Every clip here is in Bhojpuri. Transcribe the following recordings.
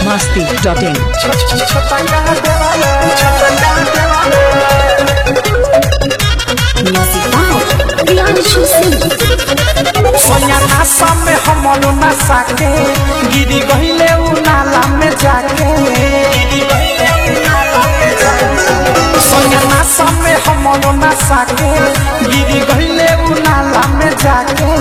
masti.in. Music by Priyanshu Singh. सोया नासा में हमल नशा के गिरी गहिले उ नाला में जाके सोया नासा में हमल नशा के गिरी गहिले उ नाला में जाके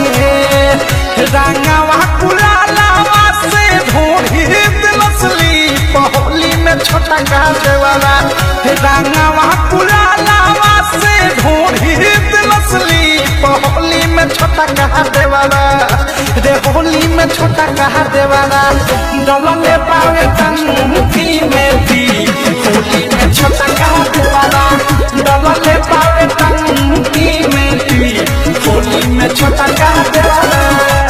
रंगवा कुलालावा से भोरी दिलसली पहोली में छोटा गाजे वाला रंगवा कुलालावा से भोरी दिलसली पहोली में छोटा कहा देवाला रे होली में छोटा कहा देवाला डबले पावे टंकी में दी होली में छोटा कहा देवाला डबले पावे टंकी में दी होली में छोटा कहा देवाला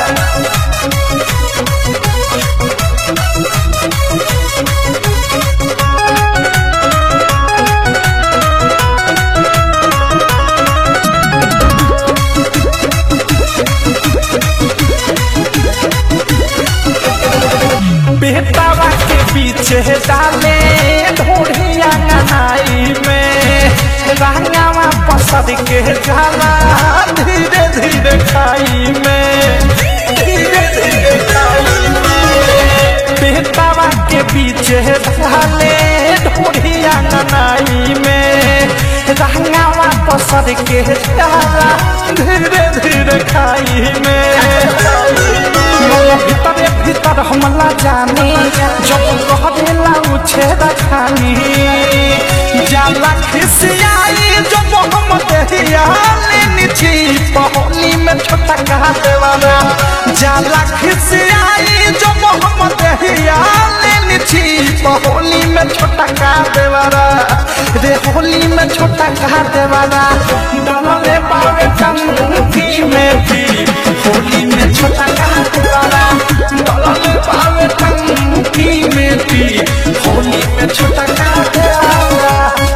बेटावा के पीछे डाले ढोढ़िया गनाई में रंगावा पसद के जाला धीरे धीरे खाई में धीरे धीरे खाई में बेटावा के पीछे डाले ढोढ़िया गनाई में रंगावा पसद के जाला धीरे धीरे खाई में भीतर भीतर हमला जानी जब कहला उछे रखानी जाला खिसियाई जब हम दहिया लेनी छी पहोली में छोटा कहा देवाना जाला खिसियाई जब हम दहिया लेनी छी पहोली में छोटा कहा देवाना रे होली में छोटा कहा देवाना डलले पावे टंकी में भी होली में छोटा कहा देवाना डलले पावे टंकी में भी होली में छोटा कहा देवाना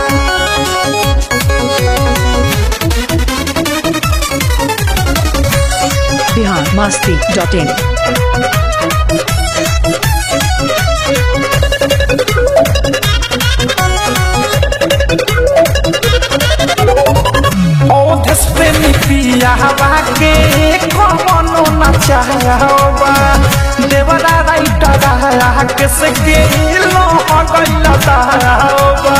Bihar masti.in. ओधस प्रेमी पिया हवा के कमनो न चाहबा देवरा राइटर रहा के से के लो गइल दाहबा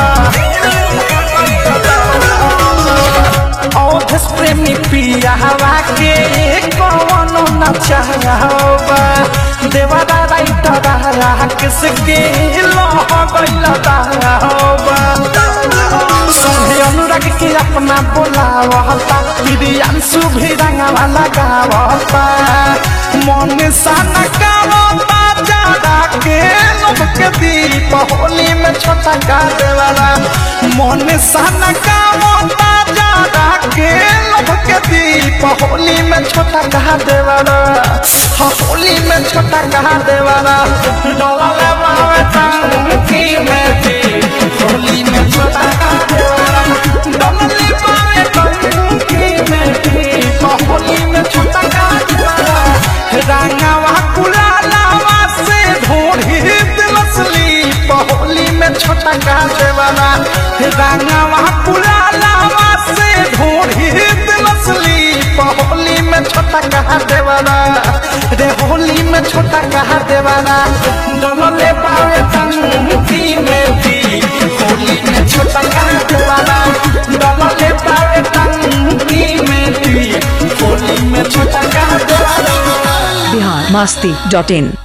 ओधस प्रेमी पिया हवा के कमनो न चाहबा देवरा राइटर रहा के से के लो गइल दाहबा संगे अनुराग के अपना बोलावता प्रियांशु भी रंगवा लगावता मन सन गावता जादा के लोग के दीप होली में छोटा गावे वाला मन सन गावता जादा के लोग के दीप होली में छोटा कहा देवाला हाँ, होली में छोटा कहा देवाला डोला बावे टंकी में दीप होली में छोटा कहा देवाला डोली बावे टंकी में दीप होली में छोटा कहा देवाला रंगवा कुलालावा से ढोढ़ी दिलसली पहोली में छोटा कहा देवाला रंगवा कुलालावा से ढोढ़ी दिलसली पहोली में छोटा कहा देवाला रे होली में छोटा कहा देवाला डलले पावे टंकी में भी होली में छोटा कहा देवाला डलले पावे टंकी में भी होली में छोटा कहा देवाला Bihar masti.in.